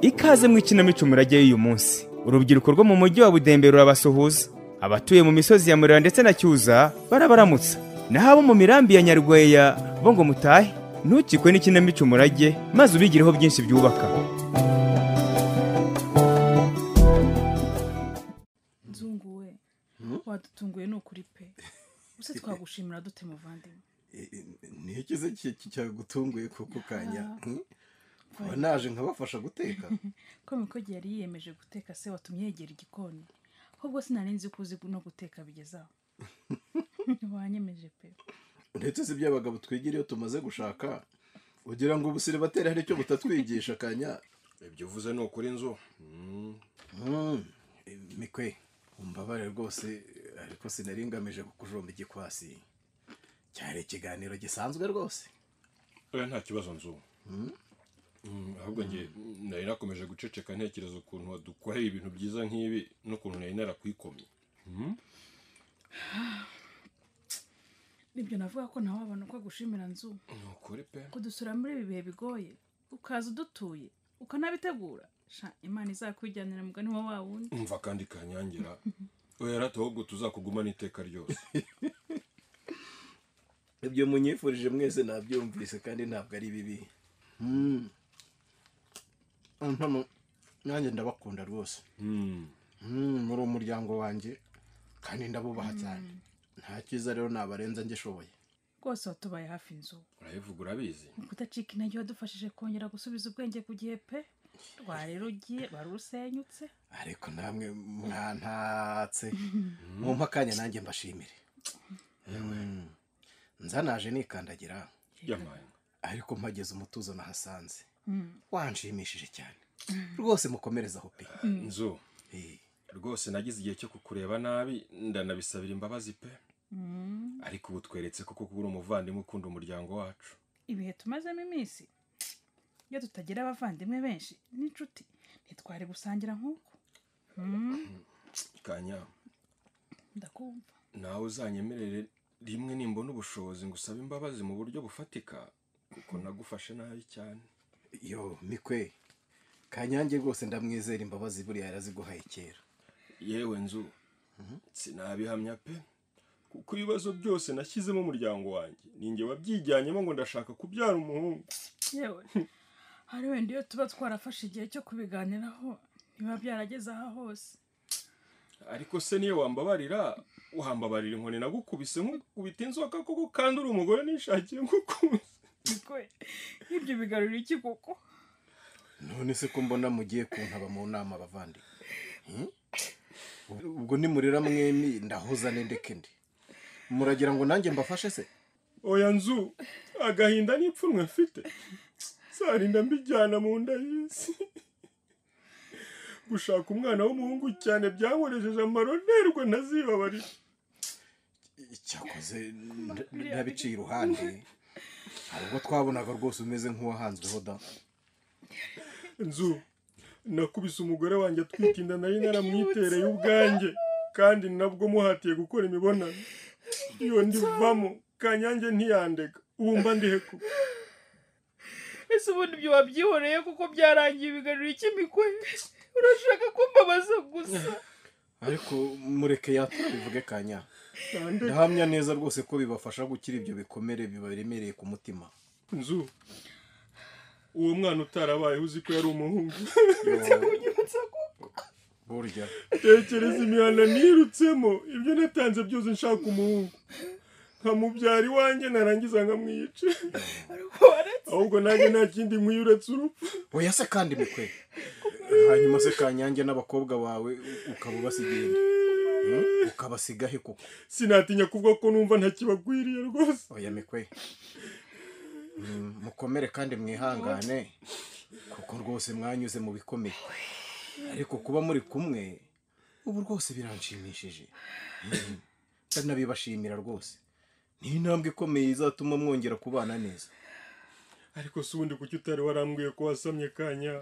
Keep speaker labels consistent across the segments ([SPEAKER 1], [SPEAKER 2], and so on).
[SPEAKER 1] ikaze mu ikinamico murajyayo uyu munsi urubyiruko rwo mu mujyi wa budembe rurabasuhuza abatuye mu misozi ya murera ndetse na cyuza barabaramutsa naho abo mu mirambi ya nyarweya bo ngo mutahe ntukikwe n'ikinamico murage maze ubigireho byinshi byubaka
[SPEAKER 2] nzungu we wadutunguye ni ukuri pe gusa twagushimira dute muvandimwe
[SPEAKER 3] niyo kize cyagutunguye kuko kanya
[SPEAKER 2] Ah.
[SPEAKER 3] hmm? Kuba naje nkabafasha guteka
[SPEAKER 2] ko mikogi yari yiyemeje guteka se watumye yegera igikoni ahubwo sinari nzi ko uzi no guteka bigeze aho wanyemeje pe
[SPEAKER 3] ndetse si by'abagabo twigira iyo tumaze gushaka ugira ngo ubusiribateri hari icyo butatwigisha kanya
[SPEAKER 4] ibyo uvuze ni ukuri inzu Mm.
[SPEAKER 3] Mm, mikwe umbabare rwose ariko sinari ngamije kukujomba igikwasi cyari ikiganiro gisanzwe rwose
[SPEAKER 4] oya nta kibazo nzu Mm, ahubwo njye nari nakomeje guceceka ntekereza ukuntu wadukoreye ibintu byiza nk'ibi n'ukuntu nari narakwikomye
[SPEAKER 2] nibyo navuga ko nawe wabona uko agushimira nzu
[SPEAKER 4] ni ukuri pe
[SPEAKER 2] kudusura muri ibi bihe bigoye ukaza udutuye ukanabitegura sha imana izakwijyanira mugani wa wa wundi
[SPEAKER 4] umva kandi kanyangira oya rata ahubwo tuzakugumana iteka ryose
[SPEAKER 3] ibyo munyifurije mwese nabyumvise kandi ntabwo ari bibi Mm. Impamo, nanjye ndabakunda rwose
[SPEAKER 4] Mm.
[SPEAKER 3] Mm, muri umuryango wanjye kandi ndabubaha cyane nta cyiza rero nabarenza ngishoboye
[SPEAKER 2] rwose watubaye hafi nzu
[SPEAKER 4] urabivuga urabizi
[SPEAKER 2] kudacika intege wadufashije kongera gusubiza ubwenge ku gihe pe rwari rugiye wari urusenyutse
[SPEAKER 3] ariko namwe mwantatse mwumva akanya nanjye mbashimire Mm. nzanaje nikandagira
[SPEAKER 4] yamaye
[SPEAKER 3] ariko mpageze umutuzo nahasanze
[SPEAKER 2] Mm.
[SPEAKER 3] wanshimishije cyane rwose mukomerezaho pe
[SPEAKER 4] inzu
[SPEAKER 3] Eh,
[SPEAKER 4] rwose nagize igihe cyo kukureba nabi ndanabisabira imbabazi pe
[SPEAKER 2] Mm.
[SPEAKER 4] ariko ubu tweretse koko ko uri umuvandimwe ukunda umuryango wacu
[SPEAKER 2] ibihe tumazemo iminsi iyo tutagira abavandimwe benshi n'inshuti ntitwari gusangira nk'uko Mm,
[SPEAKER 4] kanya
[SPEAKER 2] ndakumva
[SPEAKER 4] nawe uzanyemerere rimwe nimbona ubushobozi ngo usabe imbabazi mu buryo bufatika kuko nagufashe nabi cyane
[SPEAKER 3] yo mikwe kanyange rwose ndamwizera imbabazi buriya yaraziguhaye kera
[SPEAKER 4] yewe nzu sinabihamya pe kuko ibibazo byose nashyizemo umuryango wanjye ninjye wabyijyanyemo ngo ndashaka kubyara umuhungu
[SPEAKER 2] yewe hari wenda iyo tuba twarafashe igihe cyo kubiganiraho ntibiba byarageze aha hose
[SPEAKER 4] ariko se niyo wambabarira wambabarira inkoni nagukubise nk'ukubita inzoka koko kandi uri umugore nishakiye nk'ukunze
[SPEAKER 2] Niko, nk'ibyo bigarurira iki koko
[SPEAKER 3] none se ko mbona mugiye kuntaba mu nama abavandi ubwo nimurira mwembi ndahuza n'indeke ndi muragira ngo nanjye mbafashe se
[SPEAKER 4] oya nzu agahinda n'ipfunwe mfite sarinda mbijyana mu nda y'isi gushaka umwana w'umuhungu cyane byankoresheje amaronerwa ntazibabarira
[SPEAKER 3] cyakoze nda- ndabiciye iruhande hari ubwo twabonaga rwose umeze nk'uwahanzweho da
[SPEAKER 4] nzu nakubise umugore wanjye atwite inda nari naramwitereye ubwanjye kandi nabwo muhatiye gukora imibonano iyo ndivamo kanyange ntiyandega ubu mba ndiheku
[SPEAKER 2] ese ubundi ibyo wabyihoreye kuko byarangiye bigarurira iki mikwe urashaka kumbabaza gusa
[SPEAKER 3] ariko mureke yatura bivuge kanya
[SPEAKER 4] nandega
[SPEAKER 3] ndahamya neza rwose ko bibafasha gukira ibyo bikomere bibaremereye ku mutima
[SPEAKER 4] nzu uwo mwana utarabaye uzi ko yari umuhungu
[SPEAKER 3] burya
[SPEAKER 4] tekereza imihanda nirutsemo ibyo natanze byose nshaka umuhungu nkamubyara iwanjye narangiza nkamwica ahubwo nanjye nta kindi nkwiye uretse urupfu
[SPEAKER 3] oya se kandi mikwe hanyuma se kanyange n'abakobwa bawe ukaba ubasigaye nde? Hmm? ukabasiga he koko
[SPEAKER 4] sinatinya kuvuga ko numva ntakibakwiriye rwose
[SPEAKER 3] oya mikwe Mm, mukomere kandi mwihangane kuko rwose mwanyuze mu bikomeye ariko kuba muri kumwe ubu rwose biranshimishije Mm, ndanabibashimira rwose ni intambwe ikomeye izatuma mwongera kubana neza
[SPEAKER 4] ariko si ubundi kuki utari warambwiye ko wasamye kanya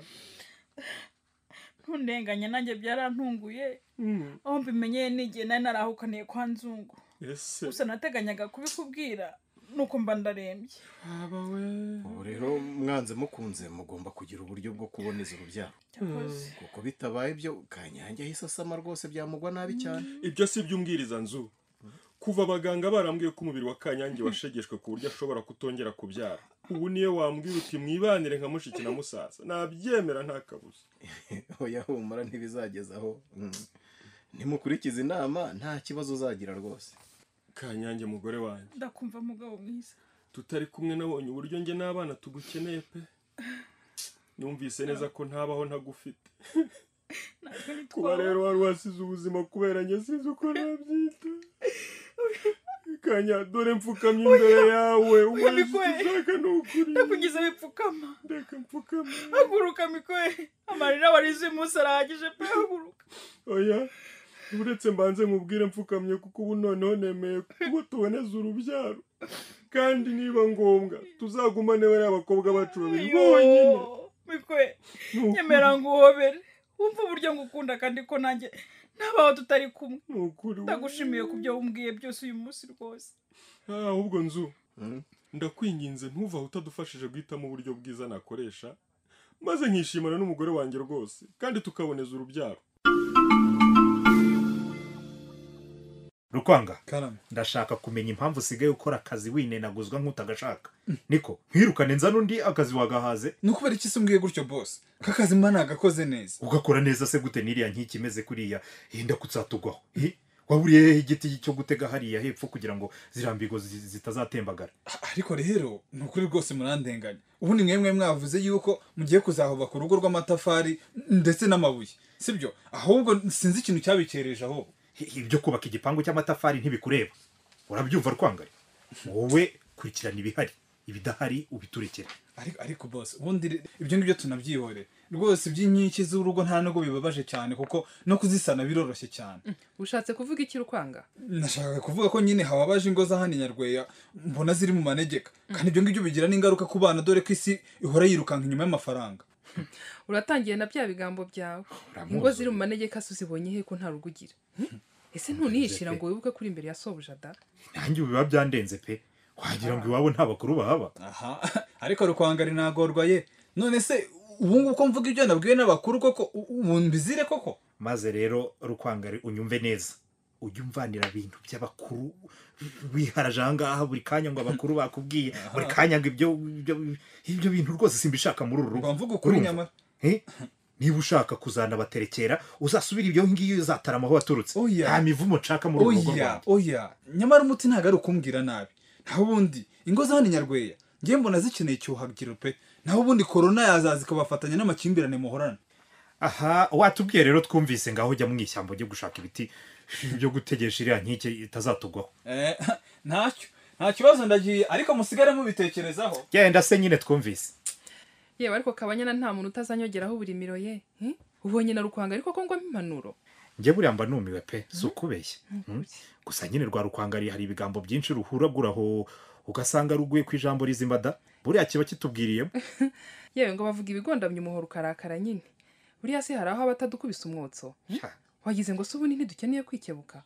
[SPEAKER 2] ntundenganya nanjye byarantunguye
[SPEAKER 4] Mm,
[SPEAKER 2] aho mbimenyeye n'igihe nari narahukaniye kwa nzungu
[SPEAKER 4] ese
[SPEAKER 2] gusa nateganyaga kubikubwira nuko mba ndarembye
[SPEAKER 4] haba we
[SPEAKER 3] ubu rero mwanze mukunze mugomba kugira uburyo bwo kuboneza urubyaro
[SPEAKER 2] cyakoze
[SPEAKER 3] kuko bitabaye ibyo kanyange ahise asama rwose byamugwa nabi cyane
[SPEAKER 4] ibyo si iby'umbwiriza nzu kuva abaganga barambwiye ko umubiri wa kanyange washegeshwe ku buryo ashobora kutongera kubyara ubu niyo wambwira uti mwibanire nka mushiki na musaza nabyemera nta kabuza
[SPEAKER 3] oya humura ntibizageza aho Mm. nimukurikize inama nta kibazo uzagira rwose
[SPEAKER 4] kanyange mugore wanjye
[SPEAKER 2] ndakumva mugabo mwiza
[SPEAKER 4] tutari kumwe nabonye uburyo njye n'abana tugukeneye pe numvise neza ko ntabaho ntagufite
[SPEAKER 2] natwe
[SPEAKER 4] kuba
[SPEAKER 2] ntitwaba
[SPEAKER 4] rero wari wasize ubuzima kubera njye sinzi uko nabyita kanya dore mfukamye imbere yawe umwezi
[SPEAKER 2] bigoye.
[SPEAKER 4] ushaka ni ukuri
[SPEAKER 2] ndakugize bipfukama
[SPEAKER 4] reka mfukame
[SPEAKER 2] haguruka mikoye amarira warize uyu munsi arahagije pe haguruka
[SPEAKER 4] oya uretse mbanze nkubwire mfukamye kuko ubu noneho nemeye kuko tuboneza urubyaro kandi niba ngombwa tuzagumane bariya abakobwa bacu babiri bonyine
[SPEAKER 2] Yo, mikoye
[SPEAKER 4] Ni ukuri,
[SPEAKER 2] nyemera nguhobere wumva uburyo ngukunda kandi ko nanjye nabaho tutari kumwe
[SPEAKER 4] ni ukuri
[SPEAKER 2] ndagushimiye ku byo wumbwiye byose uyu munsi rwose
[SPEAKER 4] Ah, ahubwo nzu
[SPEAKER 3] Mm.
[SPEAKER 4] ndakwinginze ntuvaho utadufashije guhitamo uburyo bwiza nakoresha maze nkishimana n'umugore wanjye rwose kandi tukaboneza urubyaro
[SPEAKER 5] rukwanga
[SPEAKER 6] karame
[SPEAKER 5] ndashaka kumenya impamvu usigaye ukora akazi winenaguzwa nk'utagashaka niko nkwirukane nzane undi akazi wagahaze
[SPEAKER 6] ni ukubera iki se umbwiye gutyo bose kakazi mba nagakoze neza
[SPEAKER 5] ugakora neza se gute n'iriya nkiki imeze kuriya hinda kutsatugwaho Eh, waburiye hehe igiti cyo gutega hariya hepfo kugira ngo zirambigo zi- zitazatembagara
[SPEAKER 6] Ah, ariko rero ni ukuri rwose murandenganya ubundi mwemwe mwavuze yuko mugiye kuzahubaka urugo rw'amatafari ndetse n'amabuye sibyo ahubwo sinzi ikintu cyabikereje aho
[SPEAKER 5] Eh, ibyo kubaka igipangu cy'amatafari ntibikureba urabyumva rwangari wowe kurikirana ibihari ibidahari ubiturekere
[SPEAKER 6] ariko ariko bose ubundi re- ibyo ngibyo tunabyihorera rwose iby'inkiki z'urugo nta nubwo bibabaje cyane kuko no kuzisana biroroshye cyane
[SPEAKER 7] ushatse kuvuga iki rukwanga
[SPEAKER 6] nashakaga kuvuga ko nyine hababaje ingo za hano i nyarweya mbona ziri mu manegeka kandi ibyo ngibyo bigira n'ingaruka ku bana dore ko isi ihora yirukanka inyuma y'amafaranga
[SPEAKER 7] uratangiye na bya bigambo byawe
[SPEAKER 5] Uramuzi.
[SPEAKER 7] ingo ziri mu manegeka se uzibonye he ko nta rugo ugira ese ntunihishira ngo wibuke kuri imbere ya sobuja da
[SPEAKER 5] nanjye ubu biba byandenze pe wagira ngo iwabo nta bakuru bahaba
[SPEAKER 6] aha ariko rukwangari ntagorwa ye none se ubu ngubu ko mvuga ibyo nabwiwe n'abakuru koko u- ubu mbizire koko
[SPEAKER 5] maze rero rukwangari unyumve neza ujya umvanira bintu by'abakuru wiharaje ahangaha buri kanya ngo abakuru bakubwiye buri kanya ngo ibyo ibyo- ibyo bintu rwose simbishaka muri uru rugo
[SPEAKER 6] mba mvuga ukuri
[SPEAKER 5] Urumva?
[SPEAKER 6] nyamara
[SPEAKER 5] Eh? niba ushaka kuzanabaterekera uzasubire ibyo ngiyo uzatarama aho waturutse
[SPEAKER 6] Oya.
[SPEAKER 5] nta mivumo nshaka muri uru rugo
[SPEAKER 6] oya
[SPEAKER 5] rwanjye
[SPEAKER 6] oya nyamara umuti ntabwo ari ukumbwira nabi nta wundi ingo za hano i nyarweya ngewe mbona zikeneye icyuhagiro pe naho ubundi korona yazaza ikabafatanya n'amakimbirane muhorana
[SPEAKER 5] aha watubwiye rero twumvise ngaho ujya mu ishyamba ujye gushaka ibiti byo gutegesha iriya nkike itazatugwaho
[SPEAKER 6] Eh, ntacyo nta kibazo ndagiye ariko musigare mubitekerezaho
[SPEAKER 5] genda se nyine twumvise
[SPEAKER 7] yewe ariko kabanyana nta muntu utazanyongeraho uburimiro ye hmm? ubonye na rukwanga ariko ko ngwamo impanuro
[SPEAKER 5] njye buriya mba numiwe pe si ukubeshya Mm. gusa nyine rwa rukwangari hari ibigambo byinshi ruhuraguraho ugasanga ruguye ku ijambo rizimbada buriya kiba kitubwiriyemo
[SPEAKER 7] yewe ngo bavuga ibigondamye umuhoro ukarakara nyine buriya se hari aho aba atadukubise umwotso
[SPEAKER 5] Ha,
[SPEAKER 7] wagize ngo se ubundi ntidukeneye kwikebuka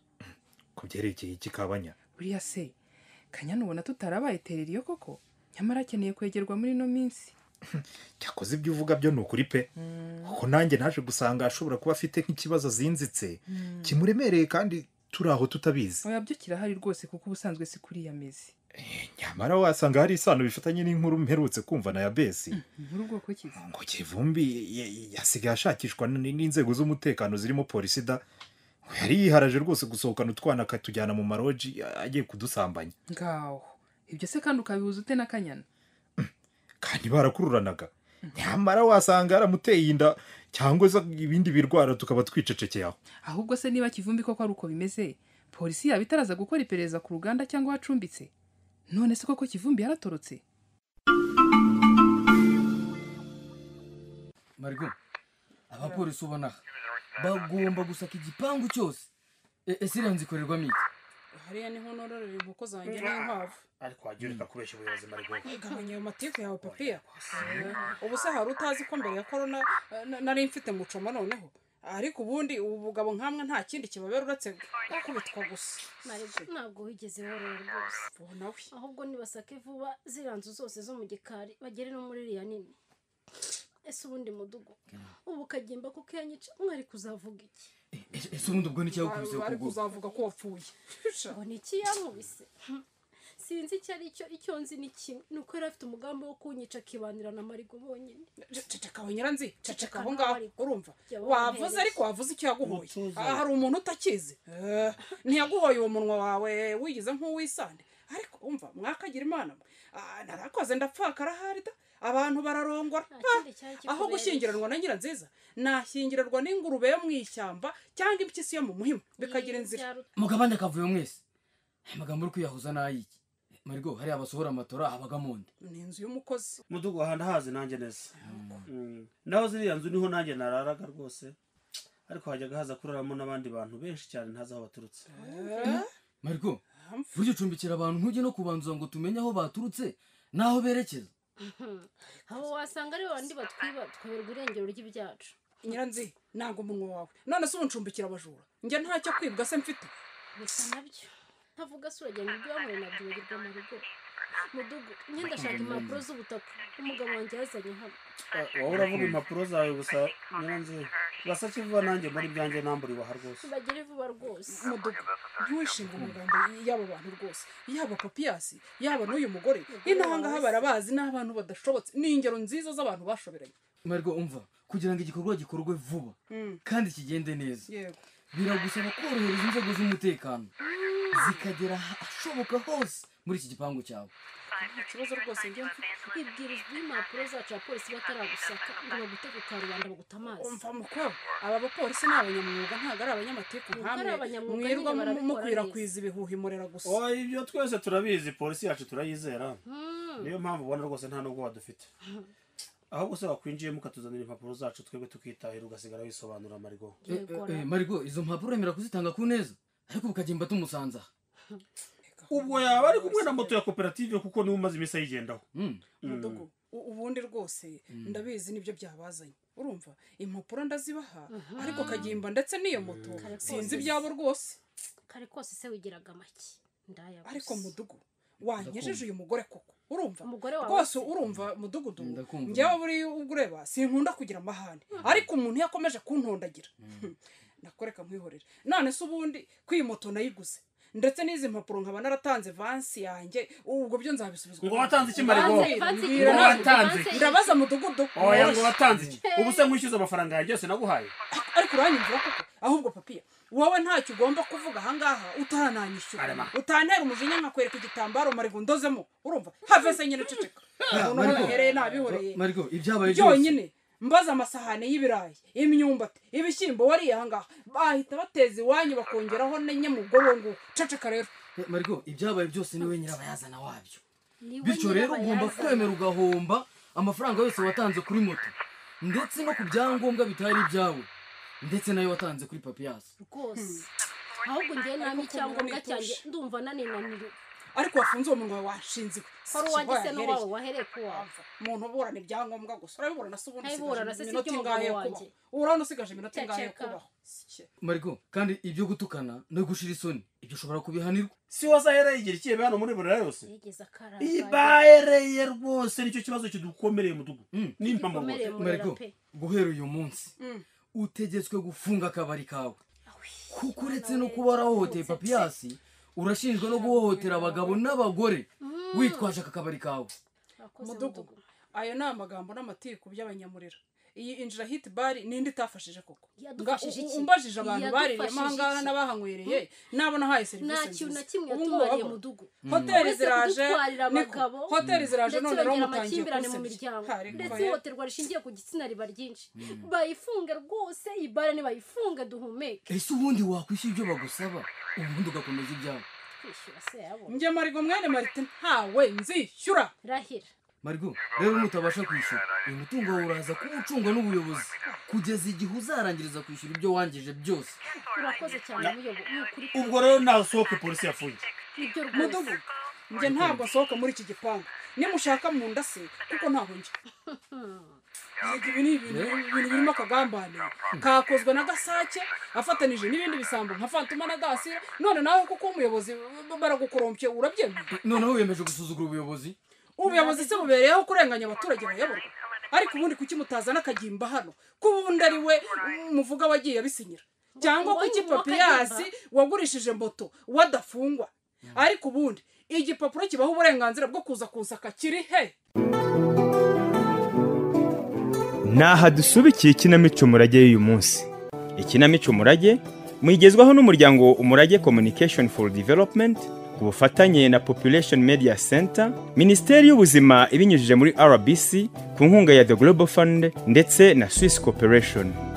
[SPEAKER 5] ku byerekeye ikikabanya
[SPEAKER 7] buriya se kanyana ubona tutarabayetereriye koko nyamara akeneye kwegerwa muri ino minsi
[SPEAKER 5] cyakoze ibyo uvuga byo ni ukuri pe kuko nanjye naje gusanga ashobora kuba afite nk'ikibazo azinzitse kimuremereye kandi turi aho tutabizi
[SPEAKER 7] oya byo kirahari rwose kuko ubusanzwe si kuri iya mezi
[SPEAKER 5] nyamara wasanga hari isano bifitanye n'inkuru mperutse kumva na ya besi
[SPEAKER 7] inkuru bwoko kizi
[SPEAKER 5] ngo kivumbi ya- yasigaye ashakishwa n- n'inzego z'umutekano zirimo polisi da ngo yari yiharaje rwose gusohokana utwana akatujyana mu maroji agiye kudusambanya
[SPEAKER 7] ngaho ibyo se kandi ukabihuza ute na kanyana
[SPEAKER 5] kandi barakururanaga nyamara wasanga yaramuteye inda cyangwa se ibindi birwara tukaba twicecekeye aho
[SPEAKER 7] ahubwo se niba kivumbi koko ari uko bimeze polisi yaba itaraza gukora iperereza ku ruganda cyangwa acumbitse none se koko kivumbi yaratorotse
[SPEAKER 8] marigo abapolisi ubona aha bagomba gusaka igipangu cyose E- ese iriya nzu ikorerwamo iki
[SPEAKER 9] hariya niho nororera inkoko zanjye n'inkwavu
[SPEAKER 5] ariko wajya ureka kubeshya ubuyobozi marigogo
[SPEAKER 9] igabanya ayo matiku yawe papiya ubu se hari utazi ko mbere ya korona eh, na- nari mfite mucoma noneho ariko ubundi ubu bugabo nkamwe nta kindi kibabera uretse gukubitwa gusa
[SPEAKER 10] marebe ntabwo wigeze worora rwose
[SPEAKER 9] ubu nawe
[SPEAKER 10] ahubwo nibasake vuba ziriya nzu zose zo mu gikari bagere no muri iriya nini ese ubundi mudugu ubu kagimba kuko yanyica mwari kuzavuga iki
[SPEAKER 8] ese ubundi ubwo nicyo yakubise
[SPEAKER 9] bari
[SPEAKER 8] ukuguru
[SPEAKER 9] kuzavuga ko wapfuye Sha.
[SPEAKER 10] ngo ni iki yamubise sinzi icyo ari cyo icyo nzi ni kimwe ni uko yari afite umugambi wo kunyica akibanira na marigo bonyine
[SPEAKER 9] ceceka we nyiranzi ceceka aho
[SPEAKER 10] nawe
[SPEAKER 9] ngaho
[SPEAKER 10] ariko.
[SPEAKER 9] urumva
[SPEAKER 10] Jya
[SPEAKER 9] wavuze
[SPEAKER 10] wampereza.
[SPEAKER 9] ariko wavuze icyo yaguhoye Ah, hari umuntu utakizi Eh, ntiyaguhoye uwo munwa wawe wigize nk'uwisande ariko umva mwakagira imana mwe Ah, narakoze ndapfakara ahari da abantu bararongora
[SPEAKER 10] Nta
[SPEAKER 9] Ah,
[SPEAKER 10] kindi cyari
[SPEAKER 9] aho
[SPEAKER 10] kikubereye.
[SPEAKER 9] gushyingiranwa na nyiranziza nashyingiranwa n'ingurube yo mu ishyamba cyangwa impyisi yo mu muhima bikagira inzira
[SPEAKER 10] Byaru-
[SPEAKER 8] mugabane akavuyo mwese aya magambo uri kwiyahuza n'ayiki marigo hariya basohora amatora habagamo undi
[SPEAKER 9] ni inzu y'umukozi
[SPEAKER 11] mudugu ahandi hazi nanjye neza Mm. naho ziriya nzu niho nanjye nararaga rwose ariko hajyaga haza kuraramo n'abandi bantu benshi cyane ntazi aho baturutse
[SPEAKER 8] marigo burya ucumbikira abantu ntujye no kubanza ngo tumenye aho baturutse n'aho berekeza
[SPEAKER 10] abo wasanga ari bandi batwiba tukaberwa irengero ry'ibyacu
[SPEAKER 9] nyiranzi nanga umunwa wawe none se ubu ncumbikira abajura njye ntacyo kwibwa se mfite
[SPEAKER 10] bisa nabyo ntavuga se uragira ngo ibyo wanyweye nabyo wirirwa mu rugo mudugu njye ndashaka impapuro z'ubutaka umugabo wanjye yazanye hano
[SPEAKER 11] wowe uravuga impapuro zawe gusa nyiranzi basake vuba nanjye muri byanjye nambura iwaha rwose
[SPEAKER 10] bagere vuba rwose
[SPEAKER 9] mudugu ntiwishinge amagambo y'aba bantu rwose yaba papiyasi yaba n'uyu mugore inahangaha barabazi n'abantu badashobotse ni ingero nziza z'abantu bashoberanye
[SPEAKER 8] marigo umva kugira ngo igikorwa gikorwe vuba kandi kigende neza
[SPEAKER 9] yego
[SPEAKER 8] biragusaba korohereza inzego z'umutekano zikagera ahashoboka hose muri iki gipangu cyawe
[SPEAKER 9] nta kibazo rwose njye mfite
[SPEAKER 10] ibwirizwa iyo impapuro zacu abapolisi bataragusaka ngo bagute ku karubanda baguta amazi
[SPEAKER 9] umva mukoro aba bapolisi ni abanyamwuga ntabwo ari abanyamateka
[SPEAKER 10] Ntabwo ari
[SPEAKER 9] nkamwe
[SPEAKER 10] abanyamwuga,
[SPEAKER 9] mwirirwa
[SPEAKER 10] nyine barabikora
[SPEAKER 9] mukwirakwiza ibihuha imurera gusa
[SPEAKER 11] oya ibyo twese turabizi polisi yacu turayizera niyo mpamvu ubona rwose nta nubwo wadufite ahubwo se wakwinjiyemo ukatuzanira impapuro zacu twebwe tukitahira ugasigara wisobanura marigo
[SPEAKER 10] Yego,
[SPEAKER 8] Eh, eh, marigo izo mpapuro remera kuzitanga ku neza ariko ukagenda tumusanza aha.
[SPEAKER 11] ubwo yaba ari kumwe na moto ya koperative kuko niwe umaze iminsi ayigendaho
[SPEAKER 8] Mm.
[SPEAKER 9] mudugu u- ubundi rwose ndabizi nibyo byabazanye urumva impapuro ndazibaha ariko kagimba ndetse n'iyo moto sinzi ibyabo rwose
[SPEAKER 10] kare kose se wigiraga make ndaya
[SPEAKER 9] ariko mudugu wanyejeje uyu mugore koko urumva
[SPEAKER 10] Umugore wawe
[SPEAKER 9] rwose
[SPEAKER 10] se.
[SPEAKER 9] urumva mudugudu
[SPEAKER 8] Ndakumva.
[SPEAKER 9] njyewe buri ubwo ureba sinkunda kugira amahane ariko umuntu iyo akomeje kuntondagira nakoreka nkwihorere none se ubundi ko iyi moto nayiguze ndetse n'izi mpapuro nkaba naratanze vansi yanjye ubwo byo nzabisubizwa
[SPEAKER 11] Ngo watanze iki, Marigo?
[SPEAKER 9] Vansi,
[SPEAKER 10] Vansi,
[SPEAKER 9] mbwira
[SPEAKER 11] ngo
[SPEAKER 9] nawe.
[SPEAKER 11] watanze iki?
[SPEAKER 9] ndabaza mudugudu
[SPEAKER 11] oya ngo watanze iki ubu se nkwishyuza amafaranga yawe byose naguhaye
[SPEAKER 9] ariko uranyumvira koko ahubwo papiya wowe ntacyo ugomba kuvuga ahangaha utarananyishyura
[SPEAKER 11] Arema.
[SPEAKER 9] utantera umujinya nkakwereka igitambaro marigo ndozemo urumva have se nyine ceceka umuntu
[SPEAKER 8] Mariko.
[SPEAKER 9] uhereye nabihoreye
[SPEAKER 8] marigo ibyabaye byose
[SPEAKER 9] byonyine mbaza amasahane y'ibirayi imyumbati ibishyimbo wariye ahangaha bahita bateza iwanyu bakongeraho nenye mu bwonko ngubu ceceka rero
[SPEAKER 8] Eh, marigo ibyabaye byose niwe nyirabayazana wabyo
[SPEAKER 10] Niwe
[SPEAKER 8] bityo rero ugomba
[SPEAKER 10] nyirabayazana.
[SPEAKER 8] kwemera ugahomba amafaranga yose watanze kuri moto ndetse no ku byangombwa bitari ibyawe ndetse nayo watanze kuri papiyasi
[SPEAKER 10] rwose ahubwo njyewe nami icyangombwa cyanjye ndumva naninaniwe
[SPEAKER 9] ariko wafunze uwo munwa wawe washinziwe
[SPEAKER 10] kora
[SPEAKER 9] Si
[SPEAKER 10] uwanjye
[SPEAKER 9] bo
[SPEAKER 10] se n'uwawe
[SPEAKER 9] yahereye.
[SPEAKER 10] wahereye ku wawe
[SPEAKER 9] umuntu uburana ibyangombwa gusa urabiburana se ubundi
[SPEAKER 10] Ntabiburana,
[SPEAKER 9] usigaje
[SPEAKER 10] se si
[SPEAKER 9] iminota
[SPEAKER 10] iby'umugabo
[SPEAKER 9] ingahe yo
[SPEAKER 10] wanjye.
[SPEAKER 9] kubaho urabona usigaje iminota ingahe yo
[SPEAKER 10] Ceceka.
[SPEAKER 9] kubaho Shye.
[SPEAKER 8] marigo kandi ibyo gutukana no gushira isoni ibyo ushobora kubihanirwa
[SPEAKER 11] si wowe azahereye igihe kibe hano muri burera yose
[SPEAKER 10] yigeze akara
[SPEAKER 11] iyi bahereye rwose nicyo kibazo kidukomereye mudugu
[SPEAKER 8] Mm.
[SPEAKER 11] n'impamvu
[SPEAKER 10] gikomere
[SPEAKER 11] rwose
[SPEAKER 10] murera
[SPEAKER 8] marigo
[SPEAKER 10] pe
[SPEAKER 8] guhera uyu munsi
[SPEAKER 9] Mm.
[SPEAKER 8] utegetswe gufunga akabari kawe kuko uretse no
[SPEAKER 10] nawe
[SPEAKER 8] kuba warahohoteye
[SPEAKER 10] yarabutse.
[SPEAKER 8] papiyasi urashinjwa no guhohotera abagabo n'abagore witwaje aka kabari kawe
[SPEAKER 10] Urakoze,
[SPEAKER 9] Mudugu.
[SPEAKER 10] Mudugu.
[SPEAKER 9] ayo ni amagambo n'amatiku by'abanyamurira iyi injira hit bari ninde itafashije koko
[SPEAKER 10] Yadufashije
[SPEAKER 9] Nga- u-
[SPEAKER 10] iki?
[SPEAKER 9] umbajije abantu
[SPEAKER 10] Yadufashije
[SPEAKER 9] baririyemo ahangaha
[SPEAKER 10] iki?
[SPEAKER 9] n'abahanywereye nabona ahaye
[SPEAKER 10] nta
[SPEAKER 9] serivisi
[SPEAKER 10] kintu na
[SPEAKER 9] nziza
[SPEAKER 10] kimwe
[SPEAKER 9] Ubu ngubu
[SPEAKER 10] yatumariye
[SPEAKER 9] wabona.
[SPEAKER 10] mudugu
[SPEAKER 9] hoteli
[SPEAKER 10] Uretse
[SPEAKER 9] ziraje
[SPEAKER 10] kudutwarira
[SPEAKER 9] niko.
[SPEAKER 10] abagabo,
[SPEAKER 9] hoteli ziraje
[SPEAKER 10] ndetse
[SPEAKER 9] none rero
[SPEAKER 10] yongera
[SPEAKER 9] mutangiye
[SPEAKER 10] amakimbirane mu
[SPEAKER 9] kunsenyera.
[SPEAKER 10] miryango
[SPEAKER 9] Hari
[SPEAKER 10] ndetse
[SPEAKER 9] kuva he?
[SPEAKER 10] ihohoterwa rishingiye ku gitsina riba ryinshi bayifunge rwose iyi bara nibayifunge duhumeke
[SPEAKER 8] ese ubundi wakwishyura ibyo bagusaba ubundi ugakomeza ibyawe
[SPEAKER 10] kwishyura se yabona
[SPEAKER 9] njye marigo mwene marite ntawe nzishyura
[SPEAKER 10] rahira
[SPEAKER 8] marigo rero nutabasha kwishyura uyu mutungo wawe uraza kuwucunga n'ubuyobozi kugeza igihe uzarangiriza kwishyura ibyo wangije byose
[SPEAKER 10] urakoze cyane muyobo ni ukuri
[SPEAKER 11] ubwo rero nasohoke polisi yafunze
[SPEAKER 10] nibyo rwose
[SPEAKER 9] mudugu njye ntabwo nsohoka muri iki gipangu nimushaka mu nda se kuko ntaho njya Yego, ibi ni ibintu ibintu birimo akagambane kakozwe na gasake afatanije n'ibindi bisambo nka fantuma na gasira none nawe kuko umuyobozi baragukorompye urabyemera
[SPEAKER 8] noneho wiyemeje gusuzugura ubuyobozi
[SPEAKER 9] ubuyobozi se bubereyeho kurenganya abaturage bayoborwa ariko ubundi kuki mutazana akagimba hano ko ubundi ari we muvuga wagiye abisinyira cyangwa ko
[SPEAKER 10] Ubundi uwo
[SPEAKER 9] igipapiyasi wagurishije mboto wadafungwa ariko ubundi igipapuro kibaho uburenganzira bwo kuza kunsaka kiri he
[SPEAKER 1] Naha dusubikiye ikinamico umurage y'uyu munsi. Ikinamico umurage mwigezwaho n'umuryango Umurage Communication for Development ku bufatanye na Population Media Center, Minisiteri y'Ubuzima ibinyujije muri RBC ku nkunga ya The Global Fund ndetse na Swiss Corporation.